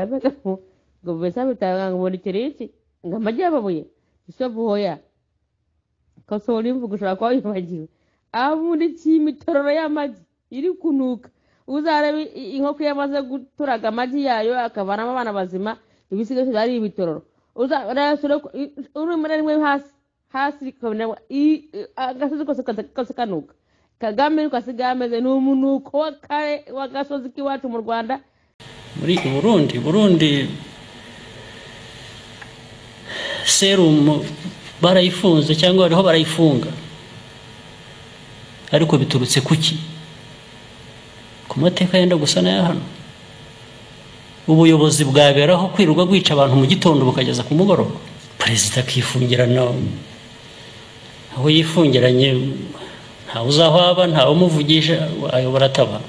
கர்ணகற்பு இங்கே விசாமிட்டாங்க அங்கே ஒரு திருச்சி இங்கே மஜாப போய் இசப்பு ஹோயா kasaurin bukushura kwa wibagiwe abo muri cyimi itororo y'amagi iri kunuka uzarebe i- inkoko yamaze guturaga amagi yayo akavanamo abana bazima ibisigaye ari ibitororo uzarebe urumuri rimwe hasi hasi rikabonera i- i- agasozi kose kaza- kose kanuka kagame ariko asigaye ameze ni umunuko w'akare w'agasozi k'iwacu mu rwanda muri burundi burundi serumu barayifunze cyangwa bariho barayifunga ariko biturutse kuki ku mateka yenda gusa n'aya hano ubuyobozi bwaberaho kwirirwa bwica abantu mu gitondo bukageza ku mugoroba perezida akifungirana aho yifungiranye ntawe uzaho aba ntawe umuvugisha ayobora atabara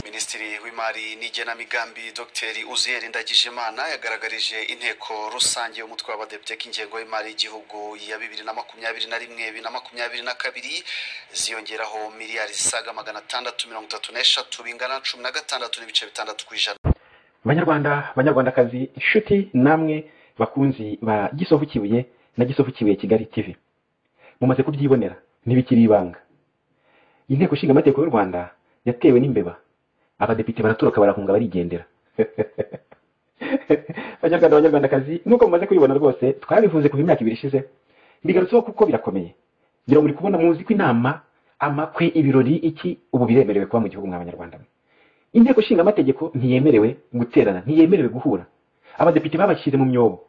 minisitiri w'imari n'igenamigambi dr uziyeri ndagijimana yagaragarije inteko rusange y'umutwe w'abadepite ko ingengo y'imari y'igihugu ya bibiri na makumyabiri na rimwe bibiri na makumyabiri na kabiri ziyongeraho miliyari zisaga magana atandatu mirongo itatu n'eshatu bingana na cumi na gatandatu n'ibice bitandatu ku ijana banyarwanda banyarwandakazi inshuti namwe bakunzi ba gisovu kibuye na gisovu kibuye kigali tv mumaze kubyibonera ntibikiri ibanga inteko ishinga amategeko y'u rwanda yatewe n'imbeba abadepite baratoroka barahunga barigendera banyarwanda banyarwandakazi nuko mumaze kubibona rwose twarabivuze kuva imyaka ibiri ishize bigarutseho kuko birakomeye ngira ngo muri kubona muzi ko inama amakwe ibirori iki ubu biremerewe kuba mu gihugu mwa banyarwanda mwe inteko ishinga amategeko ntiyemerewe guterana ntiyemerewe guhura abadepite babashyize mu myobo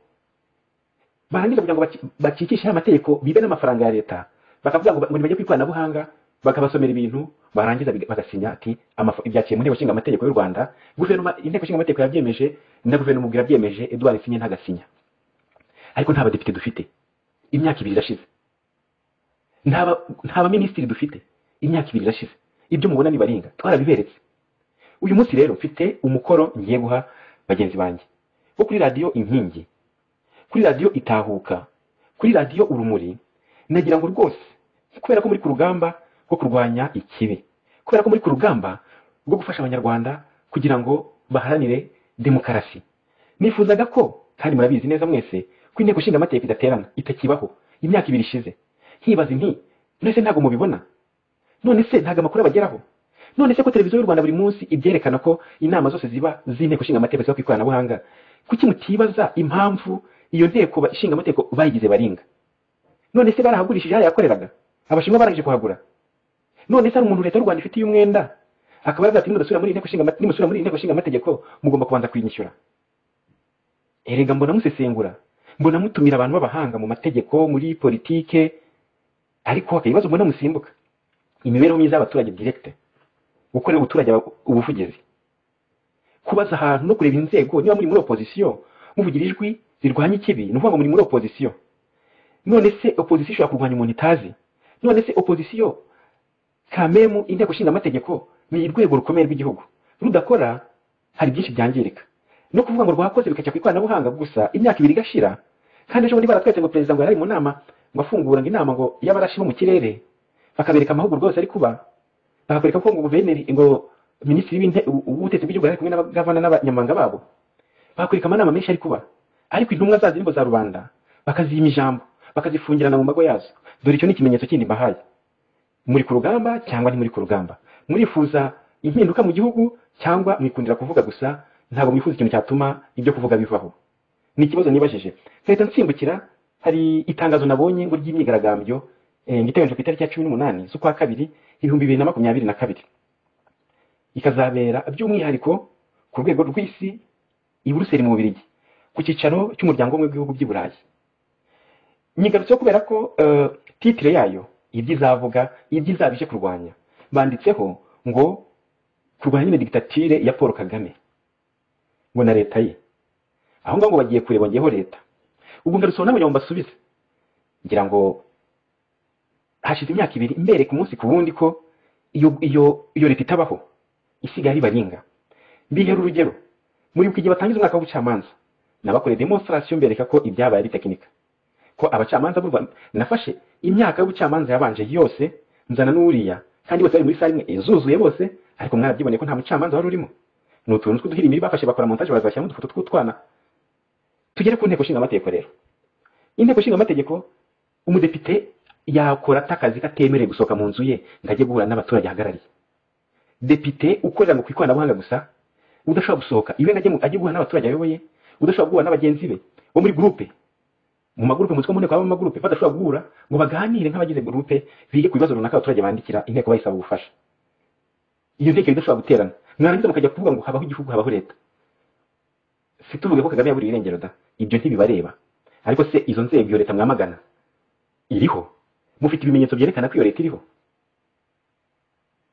barangiza kugira ngo baci- bakikishe aya mategeko bibe n'amafaranga ya leta bakavuga ngo ba- ngo nibajye ku ikoranabuhanga bakabasomera ibintu barangiza biga- bagasinya ati "Amaf- ibyaciye mu nteko ishinga amategeko y'u rwanda guverinoma inteko ishinga amategeko yabyemeje na guverinoma ubwo irabyemeje edouard sinye ntagasinya ariko nta badepite dufite imyaka ibiri irashize nta ba- nta baminisitiri dufite imyaka ibiri irashize ibyo mubona ni baringa twarabiberetse uyu munsi rero mfite umukoro ngiye guha bagenzi banjye wo kuri radiyo inkingi kuri radiyo itahuka kuri radiyo urumuri nagira ngo rwose kubera ko muri ku rugamba rwo kurwanya ikibi kubera ko muri ku rugamba rwo gufasha abanyarwanda kugira ngo baharanire demokarasi nifuzaga ko kandi murabizi neza mwese ko inteko ishinga amategeko idaterana itakibaho imyaka ibiri ishize nkibaza nti mwese ntabwo mubibona none se ntabwo amakuru abageraho none se ko televiziyo y'u rwanda buri munsi ibyerekana ko inama zose ziba z'inteko ishinga amategeko ziba ku ikoranabuhanga kuki mutibaza impamvu iyo nteko ba- ishinga amategeko bayigize baringa none se barahagurishije hariya yakoreraga abashinwa barangije kuhagura none se hari umuntu leta y'u rwanda ifitiye umwenda akaba yaravuga ati nimusubira muri iyi nteko ishinga amate- nimusubira muri iyi nteko ishinga amategeko mugomba kubanza kuyinyishyura erega mbona musesengura mbona mutumira abantu b'abahanga mu mategeko muri politike ariko akabibazo mbona musimbuka imibereho myiza y'abaturage direkite gukorera abaturage aba- ubuvugizi kubaza ahantu no kureba inzego niba muri muri opozisiyo muvugira ijwi zirwanya ikibi ni ukuvuga ngo muri muri opozisiyo none se opozisiyo ishobora kurwanya umuntu itazi none se opozisiyo kamemu inteko ishinga amategeko ni urwego rukomeye rw'igihugu rudakora hari byinshi byangirika no kuvuga ngo rwakoze bikajya ku ikoranabuhanga gusa imyaka ibiri igashira kandi ejo bundi baratweretse ngo perezida ngo yari ari mu nama ngo afungura ngo inama ngo y'abarashi bo mu kirere bakabereka amahugurwa yose ari kuba bakakwereka ko ngo guverineri ngo minisitiri w'inte- u- w'ubutegetsi bw'igihugu ari kumwe n'abagavana n'abanyamabanga babo bakwereka amanama menshi ari kuba ariko intumwa za zirimo za rubanda bakazima ijambo bakazifungirana mu mago yazo dore icyo ni ikimenyetso kindi mbahaye muri ku rugamba cyangwa ntimuri ku rugamba murifuza impinduka mu gihugu cyangwa mwikundira kuvuga gusa ntabwo mwifuza ikintu cyatuma ibyo kuvuga bivaho ni ikibazo nibajije leta nsimbukira hari itangazo nabonye ngo ry'imyigaragambyo eh, ngo iteganyijwe ku itariki ya cumi n'umunani z'ukwa kabiri ibihumbi bibiri na makumyabiri na kabiri ikazabera by'umwihariko ku rwego rw'isi i buruseli mu bubirigi ku cyicaro cy'umuryango w'ubumwe bw'ibihugu by'i burayi nyigarutseho kubera ko eh, titire yayo ibyo izavuga ibyo izaba ije kurwanya banditseho ngo kurwanya nyine digitatire ya paul kagame ngo na leta ye aho ngaho ngo bagiye kure bongeyeho leta ubwo ngarutseho nawe ngo mbasubize ngira ngo hashize imyaka ibiri mbereka umunsi ku wundi ko iyo iyo iyo leta itabaho isigaye ari baringa mbihera urugero muribuka igihe batangiza umwaka w'ubucamanza nabakoreye demonstration mbereka ko ibyabaye ari tekinika ko abacamanza b'u Rwanda nafashe imyaka y'ubucamanza yabanje yose nzana n'uriya kandi bose bari muri sare imwe zuzuye bose ariko mwarabyiboneye ko nta mucamanza wari urimo ni utuntu tw'uduhirimiri bafashe bakora montage bazashyiramo udufoto tw'utwana tugere ku nteko ishinga amategeko rero inteko ishinga amategeko umudepite yakora atakazi katemerewe gusohoka mu nzu ye ngo ajye guhura n'abaturage ahagarariye depite ukorera ngo ku ikoranabuhanga gusa udashobora gusohoka iwe ngo ajye mu- ajye guhura n'abaturage ayoboye udashobora guhura na bagenzi be bo muri gurupe mu magurupe mu mutwe mu nteko habamo amagurupe badashobora guhura ngo baganire nk'abagize gurupe bige ku bibazo runaka abaturage bandikira inteko bayisaba ubufasha iyo nteko idashobora guterana mwarangiza mukajya kuvuga ngo habaho igihugu habaho leta si tuvuge ko kagame yaburiye irengero da ibyo ntibibareba ariko se izo nzego iyo leta mwamagana iriho mufite ibimenyetso byerekana ko iyo leta iriho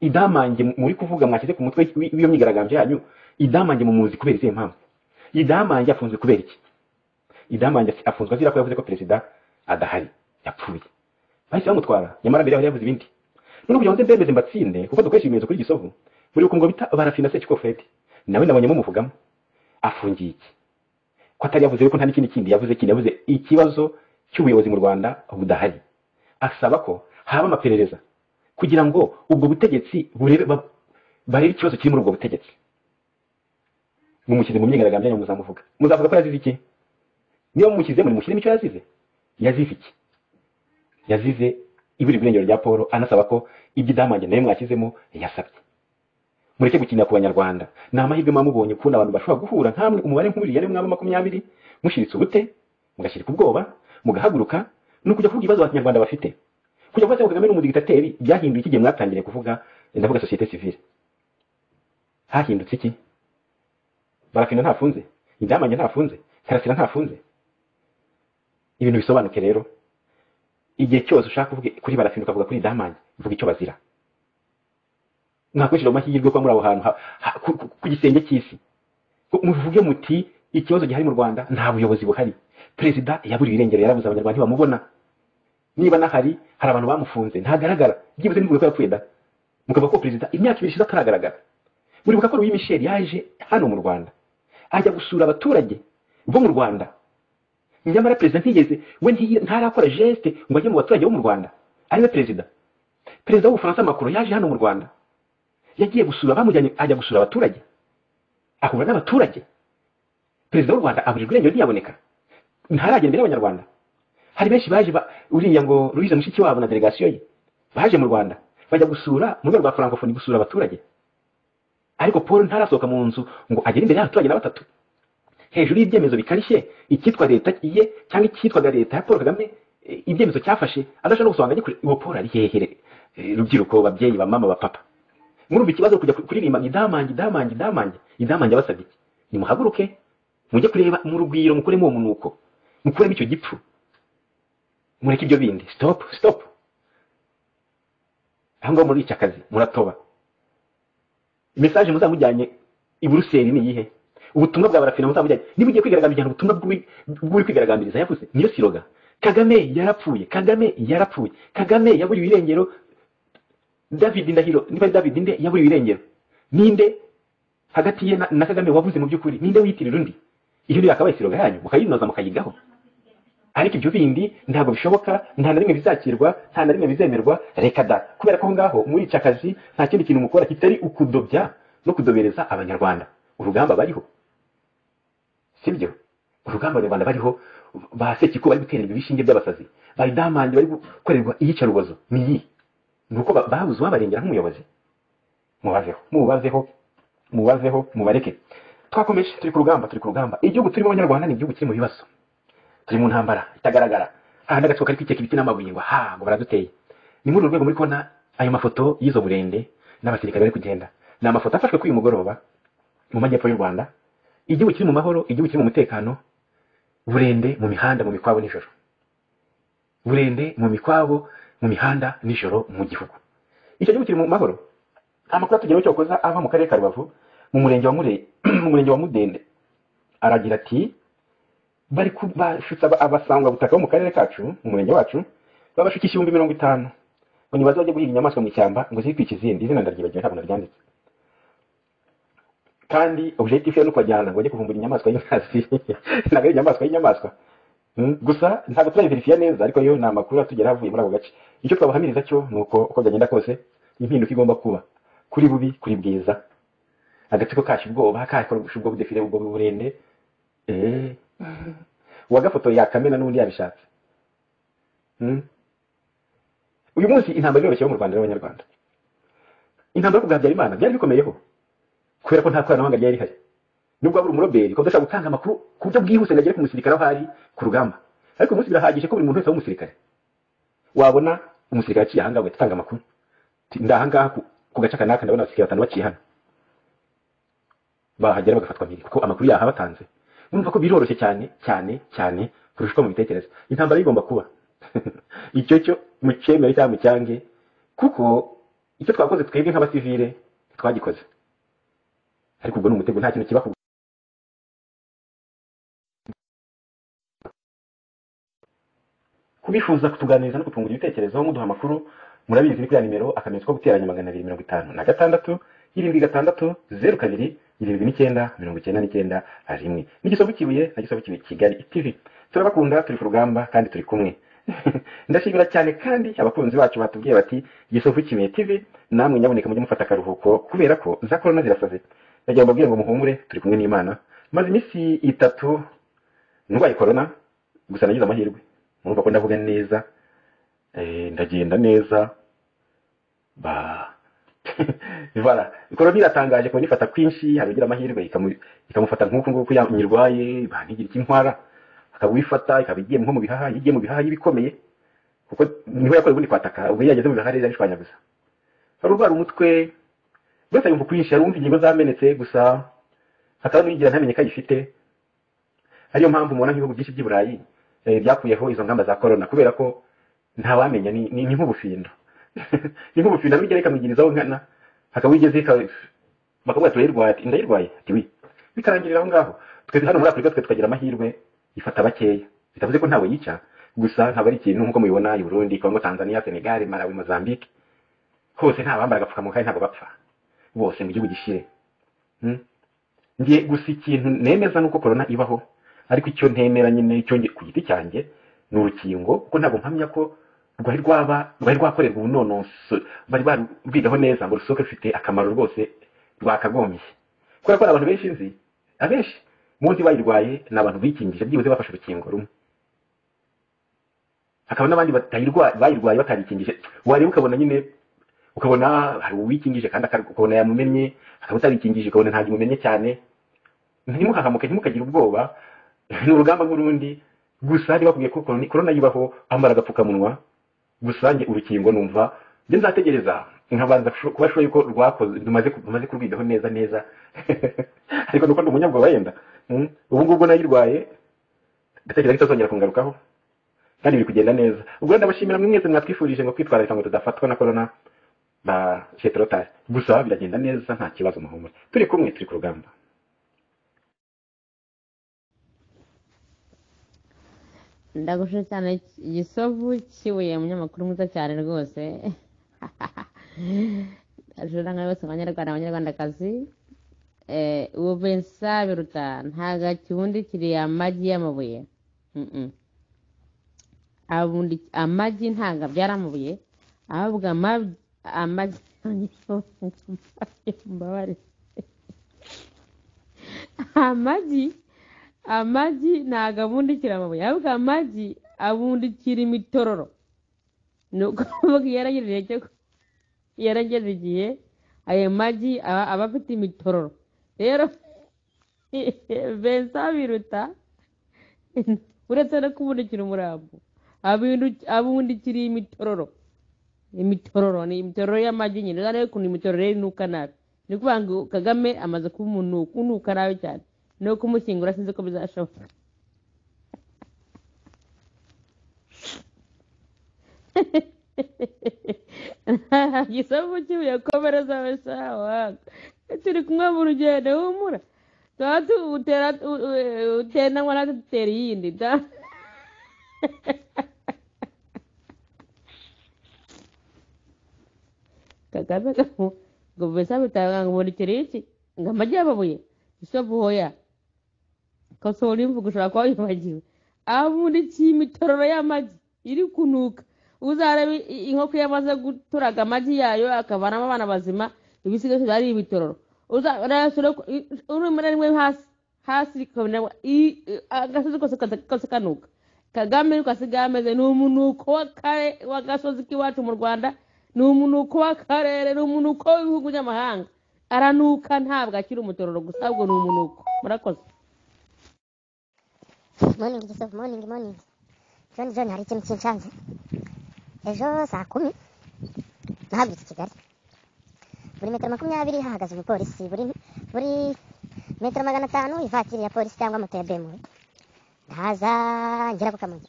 idamange muri kuvuga mwashyize ku mutwe w'i- w'iyo myigaragambyo yanyu idamange mu muzi kubera izihe mpamvu idamange afunzwe kubera iki idamange afunzwe azira ko yavuze ko perezida adahari yapfuye bahise bamutwara nyamara mbere yaho yavuze ibindi none kugira ngo nze mbemeze mbatsinde kuko dukoresha ibimenyetso kuri gisovu muri ukungo bita barafina sekikofedi nawe nabonyemo muvugamo afungiye iki ko atari yavuze ko nta n'ikindi kindi yavuze kindi yavuze ikibazo cy'ubuyobozi mu rwanda budahari asaba ko haba amaperereza kugira ngo ubwo butegetsi burebe ba- barebe ikibazo kiri muri ubwo butegetsi mumushyize mu myigaragambyo yanyu muzamuvuga muzavuga ko yazize iki niba mumushyizemo nimushyiremo icyo yazize yazize iki yazize ibura irengero rya paul anasaba ko ibyo idamange nayo mwashyizemo yasabye mureke gukinira ku banyarwanda ni amahirwe mwamubonye kubona abantu bashobora guhura nkamwe umubare nk'uriya ari mwaba makumyabiri mushiritse ubute mugashyirika ubwoba mugahaguruka ni ukujya kuvuga ibibazo abanyarwanda bafite kujya kuvuga ngo kagame ni umudigitateri byahinduye iki gihe mwatangiriye kuvuga ndavuga sosiyete sivile hahindutse iki barafina ntafunze indamange ntafunze karasira ntafunze ibintu bisobanuke rero igihe cyose ushaka kuvuga kuri barafina ukavuga kuri damange uvuga icyo bazira mwakoresheje amahirwe kuba muri aho hantu ha- ha- ku- ku ku gisenge cy'isi Ku- muvuge muti ikibazo gihari mu rwanda nta buyobozi buhari perezida yaburiwe irengero yarabuze abanyarwanda ntibamubona niba nahari hari abantu bamufunze ntagaragara byibuze nivuge ko yapfuye da mukavuga ko perezida imyaka ibiri ishize ataragaragara muribuka ko Louis Michel yaje hano mu Rwanda ajya gusura abaturage bo mu Rwanda nyamara perezida ntiyeze we ntiyi- ntarakora geste ngo ajye mu baturage bo mu Rwanda ariwe perezida perezida w'ubufaransa Macron yaje hano mu Rwanda yagiye gusura bamujyanye ajya gusura abaturage ahura n'abaturage perezida w'u Rwanda aburirwa irengero ntiyaboneka ntaragera imbere y'abanyarwanda hari benshi baje ba- uriya ngo Louise Mushikiwabo na delegasiyo ye baje mu Rwanda bajya gusura mu rwego rwa francophonie gusura abaturage ariko Paul ntarasohoka mu nzu ngo agere imbere y'abaturage na batatu hejuru y'ibyemezo bikarishye icyitwa leta ye cyangwa icyitwaga leta ya Paul Kagame e, ibyemezo cyafashe adashobora no gusobanura gikure uwo Paul ari hehere E, rubyiruko babyeyi ba mama ba papa murumva ikibazo kujya kuririmba ngo idamange idamange idamange idamange abasabye iki? nimuhaguruke mujye kureba mu rugwiro mukuremo uwo munuko mukuremo icyo gipfu mureke ibyo bindi stop stop aho ngaho muri iki akazi muratoba mesaje muzamujyanye i buruseli ni iyihe ubutumwa bwa barafina muzamujyanye niba ugiye kwigaragambiriza ubutumwa bw'uwi- bw'uri kwigaragambiriza yavuze niyo siroga kagame yarapfuye kagame yarapfuye kagame yaburiwe irengero david ndahiro niba ari david nde yaburiwe irengero ninde hagati ye na, na kagame wavuze mu by'ukuri ninde wiyitirira undi iyo yakabaye siroga yanyu mukayinoza mukayigaho ariko ibyo bindi ntabwo bishoboka nta na rimwe bizakirwa nta na rimwe bizemerwa reka da kubera ko aho ngaho muri iki akazi nta kindi kintu mukora kitari ukudobya no kudobereza abanyarwanda urugamba bariho sibyo urugamba abanyarwanda bariho ba sekiko bari gutererwa ibishinge by'abasazi ba idamange bari gukorerwa iyicarubozo ni iyi ni uko ba- babuze uwabarengera nk'umuyobozi mubazeho mubazeho mubazeho mubareke twakomeje turi ku rugamba turi ku rugamba igihugu turimo abanyarwanda ni igihugu kiri mu bibazo turi mu ntambara itagaragara ahandi agatsiko kari kwikeka ibiti n'amabuye ngo ha ngo baraduteye ni muri uru rwego muri kubona ayo mafoto y'izo burende n'abasirikare bari kugenda ni amafoto afashwe kuri uyu mugoroba mu majyepfo y'u rwanda igihugu kiri mu mahoro igihugu kiri mu mutekano burende mu mihanda mu mikwabo nijoro burende mu mikwabo mu mihanda nijoro mu gihugu icyo gihugu kiri mu mahoro amakuru atugeraho cyokoza ava mu karere ka rubavu mu murenge wa Mure- mu murenge wa mudende aragira ati bari ku- bashutse aba- abasangwabutaka bo mu karere kacu mu murenge wacu babashukisha ibihumbi mirongo itanu ngo nibaze bajye guhiga inyamaswa mu ishyamba ngo zitwice izindi izina ndaryibagiwe ntabwo naryanditse kandi objectif yo ni ukubajyana ngo bajye kuvumbura inyamaswa y'inkazi ntabwo ari inyamaswa y'inyamaswa Mm, gusa ntabwo turayiverifiya neza ariko yo ni amakuru atugera avuye muri ako gace icyo twabahamiriza cyo ni uko uko byagenda kose impinduka igomba kuba kuri bubi kuri bwiza agatsiko kashe ubwoba kakora ubwo budefire ubwo burende eee uwagafotoye yakamena n'undi yabishatse Mm. uyu munsi intambara iroroshyeho mu rwanda n'abanyarwanda intambara yo kugabya imana byari bikomeyeho kubera ko nta koranabuhanga ryari rihari nubwo waba uri umuroberi ukaba udashobora gutanga amakuru ku buryo bwihuse ngo agere ku musirikare aho ari ku rugamba ariko uyu munsi birahagije ko buri muntu wese aba umusirikare wabona umusirikare aciye ahangaha ugahita utanga amakuru Uti, ndi ahangaha ku- ku gace aka n'aka ndabona abasirikare batanu baciye hano bahagera bagafatwa mpiri kuko amakuru yaha batanze urumva ko biroroshye cyane cyane cyane kurusha uko mubitekereza intambara igomba kuba icyo cyo mucyemere cyangwa mucyange kuko icyo twakoze twebwe nk'abasivile twagikoze ariko ubwo ni umutego nta kintu kiba ku kubifuza kutuganiriza no kutwungura ibitekerezo muduha amakuru murabizi ni kuriya nimero akamenyetso ko guteranya magana abiri mirongo itanu na gatandatu irindwi gatandatu zeru kabiri irindwi n'icyenda mirongo icyenda n'icyenda rimwe n'igisovu kibuye na gisovu kibuye kigali tv turabakunda turi ku rugamba kandi turi kumwe ndashimira cyane kandi abakunzi bacu batubwiye bati gisovu kibuye tv namwe nyaboneka mujye mufata akaruhuko kubera ko za korona zirasaze ndagira ngo mbabwire ngo muhumure turi kumwe n'imana maze iminsi itatu ndwaye korona gusa nagize amahirwe murumva ko ndavuga neza eh, ndagenda neza ba voilà korona iratangaje kuba nifata kwinshi hari ugira amahirwe ikamu- ikamufata nk'uku nguku ya- nyirwaye ba ntigire icyo intwara akaba uyifata ikaba igiye nko mu bihaha iyo igiye mu bihaha ibikomeye kuko niho yakoze ubundi kwataka ubwo iyo yageze mu bihaha rero yarishwanyaguza hari urwara umutwe rwose yumva kwinshi hari uwumva ingingo zamenetse gusa hakaba n'uyigira ntamenye ko ayifite ariyo mpamvu mubona nk'ibihugu byinshi by'i burayi eh, byakuyeho izo ngamba za korona kubera ko ntawamenya ni ni- ni nk'ubufindo ni nk'ubufindo n'urugero ikamwigirizaho nkana hakaba igeze ika- bakavuga turayirwaye ati ndayirwaye ati wi bikarangirira aho ngaho twese hano muri afurika twe tukagira amahirwe ifata bakeya bitavuze ko ntawe yica gusa ntabwo ari ikintu nk'uko mubibona i burundi kongo tanzania senegal malawi mozambique hose ntabambara agapfukamunwa kandi ntabwo bapfa bose mu gihugu gishire Mm? njye gusa ikintu nemeza ni uko korona ibaho ariko icyo ntemera nyine icyo njye- ku giti cyanjye ni urukingo kuko ntabwo mpamya ko rwari rwaba rwari rwakorerwa ubunonoso bari barubwigaho neza ngo rusohoke rufite akamaro rwose rwakagombye kubera ko hari abantu benshi nzi abenshi munsi bayirwaye ni abantu bikingije byibuze bafashe urukingo rumwe hakaba n'abandi batayirwa- bayirwaye batarikingije wareba ukabona nyine ukabona hari uwikingije kandi akar- ukabona yamumennye akaba utarikingije ukabona ntabwo imumennye cyane ntimuhahamuke ntimukagire ubwoba ni urugamba rw'urundi gusa niba bakubwiye ko korona korona yibaho wambara agapfukamunwa gusa njye urukingo numva njye nzategereza nkabanza kusho- kuba shure yuko rwakoze rumaze ku- rumaze kurwigaho neza neza ariko nuko ndi umunyabwoba wenda Mm. ubu ngubwo nayirwaye ndatekereza ko itazongera kungarukaho kandi biri kugenda neza ubwo rero ndabashimira mwe mwese mwatwifurije ngo kwitwararika ngo tudafatwa na korona ba shetorotari gusa biragenda neza nta kibazo muhumure turi kumwe turi ku rugamba ndagushije cyane igisovu kibuye umunyamakuru mwiza cyane rwose ajura nka bose abanyarwanda abanyarwandakazi eh, ubu bensa biruta nta gakibundi kiri amagi y'amabuye Mm-mm. abundi amagi ntabwo abyara amabuye ahubwo amab- amagi mbabare amagi amagi ntabwo abundikira amabuye ahubwo amagi abundikira imitororo ni ukuvuga iyo yaragejeje cyo iyo yaragejeje igihe ayo magi aba aba afite imitororo rero bensa biruta uretse no kubundikira umurambo abindu- abundikira imitororo imitororo ni imitororo y'amagi nyine urabona yukuntu imitororo ye inuka nabi ni ukuvuga ngo kagame amaze kuba umuntu unuka nabi cyane no kumushyingura sinzi ko bizashoboka gisabu kibuye komereza wesawa turi kumwe mu rugendo humura tuba tutera utendanwa natwe dutera iyindi da kagame kamu ngo besa bitanga ngo bundikira iki ngo amagi y'amabuye gisabu hoya kasohora imvugo ushobora kuba wibagiwe abundikiye imitororo y'amagi iri kunuka uzarebe i- inkoko yamaze guturaga amagi yayo akavanamo abana bazima ibisigazwa ari ibitororo urayasura urumuri rimwe hasi hasi kabona i- i- agasozi kose kata- kose kanuka kagame ariko asigaye ameze ni umunuko w'akare w'agasozi k'iwacu mu rwanda ni umunuko w'akarere ni umunuko w'ibihugu by'amahanga aranuka ntabwo akiri umutororo gusa ahubwo ni umunuko murakoze morning Yusuf, morning morning john john hari ikintu kinshanze ejo saa kumi nahagurutse i kigali buri metero makumyabiri hahagaze umupolisi buri buri metero magana atanu ivatiri ya polisi cyangwa moto ya bemuwe ndahaza ngera ku kamonyi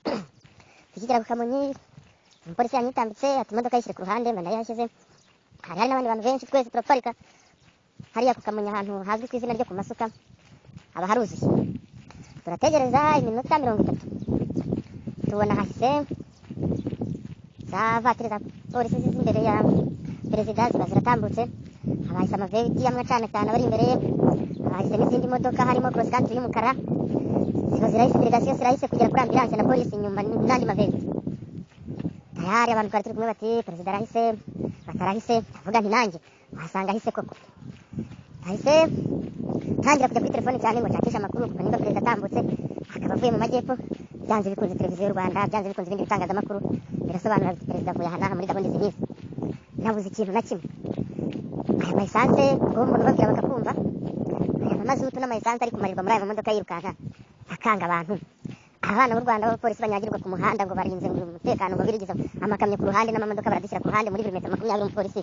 tukigera ku kamonyi umupolisi yanyitambitse ati imodoka yishyire ku ruhande mba ndayihashyize hari hari n'abandi bantu benshi twese turaparika hariya ku kamonyi ahantu hazwi ku izina ryo ku masuka haba haruzuye turategereza iminota mirongo itatu tubona hahise za vatiri za polisi ziza imbere ya perezida ziba ziratambutse haba hahise amaveti amwe acana cyane abari imbere ye haba hahise n'izindi modoka harimo cross country y'umukara ziba zirahise delegasiyo zirahise kugera kuri ambulance na polisi inyuma n- n'andi maveti tayari abantu twari turi kumwe bati perezida arahise batarahise avuga nti nanjye wasanga ahise koko ahise ntangira kujya kuri telefone cyane ngo nshakishe amakuru kuko niba perezida atambutse akaba avuye mu majyepfo byanze bikunze televiziyo y'u rwanda byanze bikunze ibindi bitangazamakuru birasobanura biti perezida avuye aha n'aha muri gahunda izi n'izi nabuze ikintu na kimwe aya mayisanse uwo muntu ubabwira bakakumva aya mamazutu n'amayisanse ari kumarirwa muri aya mamodoka yirukanka akanga abantu abana b'u rwanda b'abapolisi banyagirwa ku muhanda ngo barinze ngo umutekano ngo birigiza amakamyo ku ruhande n'amamodoka baradushyira ku ruhande muri buri metero makumyabiri umupolisi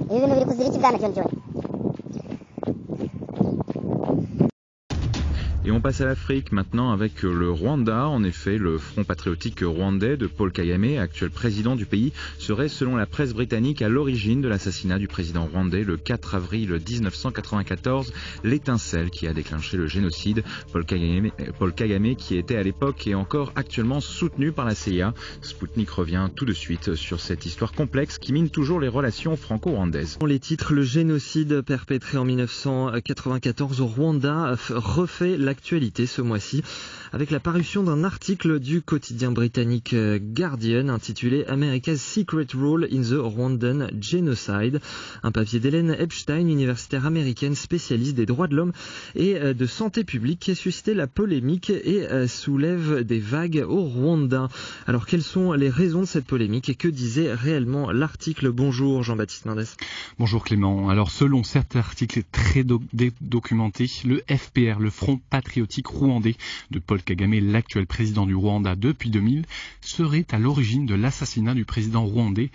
ibi bintu biri kuzira iki bwana john john Et on passe à l'Afrique maintenant avec le Rwanda. En effet, le Front patriotique rwandais de Paul Kagame, actuel président du pays, serait selon la presse britannique à l'origine de l'assassinat du président rwandais le 4 avril 1994, l'étincelle qui a déclenché le génocide. Paul Kagame, Paul Kagame qui était à l'époque et encore actuellement soutenu par la CIA. Spoutnik revient tout de suite sur cette histoire complexe qui mine toujours les relations franco-rwandaises. Dans les titres, le génocide perpétré en 1994 au Rwanda f- refait l'actualité ce mois-ci avec la parution d'un article du quotidien britannique euh, Guardian intitulé America's Secret Role in the Rwandan Genocide, un papier d'Hélène Epstein, universitaire américaine spécialiste des droits de l'homme et euh, de santé publique qui a suscité la polémique et euh, soulève des vagues au Rwanda. Alors quelles sont les raisons de cette polémique et que disait réellement l'article Bonjour Jean-Baptiste Mendes. Bonjour Clément. Alors selon certains articles très doc- dé- documentés, le FPR, le Front patriotique rwandais de Paul Kagame, l'actuel président du Rwanda depuis 2000, serait à l'origine de l'assassinat du président rwandais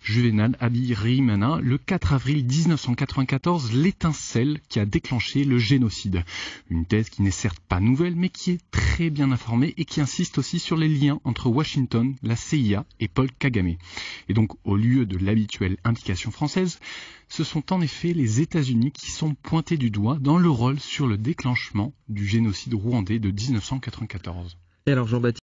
Juvenal Abirimana le 4 avril 1994, l'étincelle qui a déclenché le génocide. Une thèse qui n'est certes pas nouvelle, mais qui est très bien informée et qui insiste aussi sur les liens entre Washington, la CIA et Paul Kagame. Et donc, au lieu de l'habituelle implication française, ce sont en effet les États-Unis qui sont pointés du doigt dans le rôle sur le déclenchement du génocide rwandais de 1994. Et alors Jean-Baptiste